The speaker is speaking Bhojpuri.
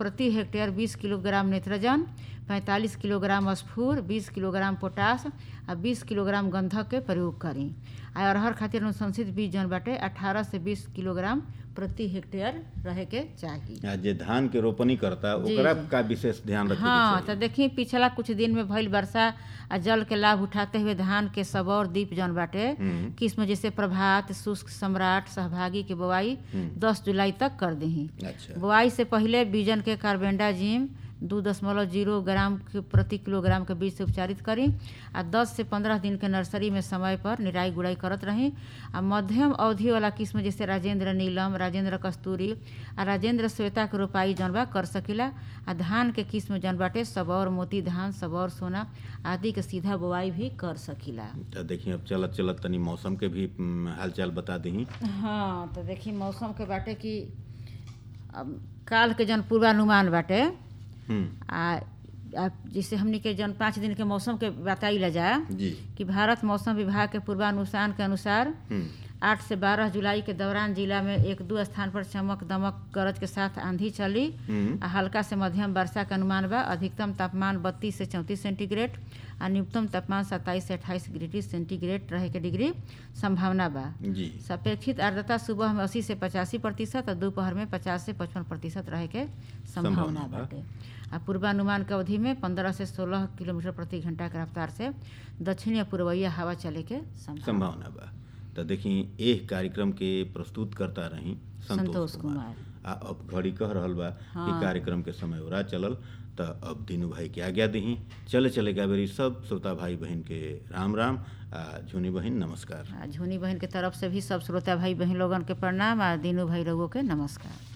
प्रति हेक्टेयर 20 किलोग्राम नेत्रजन 45 किलोग्राम स्फूर 20 किलोग्राम पोटास आ 20 किलोग्राम गंधक के प्रयोग करी आ अरहर खातिर अनुशंसित बीज जौन बाटे 18 से 20 किलोग्राम प्रति हेक्टेयर रहे के चाही आ जे धान के रोपनी करता जी, ओकरा जी। का विशेष ध्यान रखे हाँ तो देखी पिछला कुछ दिन में भइल वर्षा आ जल के लाभ उठाते हुए धान के सबौर दीप जौन बाटे हम्म। किस्म जैसे प्रभात शुष्क सम्राट सहभागी के बोआई हम्म। 10 जुलाई तक कर दही अच्छा बुआई से पहले बीजन के कार्बेंडाजिम दू दशमलव जीरो ग्राम के प्रति किलोग्राम के बीज से उपचारित करी आ 10 से 15 दिन के नर्सरी में समय पर निराई गुड़ाई करत रही आ मध्यम अवधि वाला किस्म जैसे राजेंद्र नीलम राजेंद्र कस्तूरी आ राजेंद्र श्वेता के रोपाई जौन बा कर सकीला आ धान के किस्म जौन बाटे सबौर मोती धान सबौर सोना आदि के सीधा बुआई भी कर सकीला तो देखिए अब चलत चलत तनी मौसम के भी हम्म, हालचाल बता दही हाँ तो देखी मौसम के बाटे कि अब काल के जौन पूर्वानुमान बाटे हम्म, आ आ जैसे हमनी के जौन पाँच दिन के मौसम के बताइला जा जी कि भारत मौसम विभाग के पूर्वानुमान के अनुसार हम्म, आठ से बारह जुलाई के दौरान जिला में एक दो स्थान पर चमक दमक गरज के साथ आंधी चली हम्म, आ हल्का से मध्यम वर्षा के अनुमान बा अधिकतम तापमान बत्तीस से चौंतीस सेंटीग्रेड आ न्यूनतम तापमान सत्ताईस से अट्ठाईस डिग्री सेंटीग्रेड रहे के डिग्री संभावना बा जी सापेक्षित आर्द्रता सुबह में 80 से पचासी प्रतिशत और दोपहर में 50 से पचपन प्रतिशत रहे के संभावना संभावना बा। बाटे आ पूर्वानुमान के अवधि में 15 से 16 किलोमीटर प्रति घंटा के रफ्तार से दक्षिण या पूर्वइया हवा चले के संभावना संभावना बा तो देखी एह कार्यक्रम के प्रस्तुत करता रही संतोष संतोष कुमार कुमार आ अब घड़ी कह रहल बा कि हाँ। कार्यक्रम के समय ओरा चलल तो अब दीनू भाई के आज्ञा दही चले चले का बेरी सब श्रोता भाई बहन के राम राम आ झुनी बहन नमस्कार आ झुनी बहन के तरफ से भी सब श्रोता भाई बहन लोगन के प्रणाम आ दीनू भाई लोगों के नमस्कार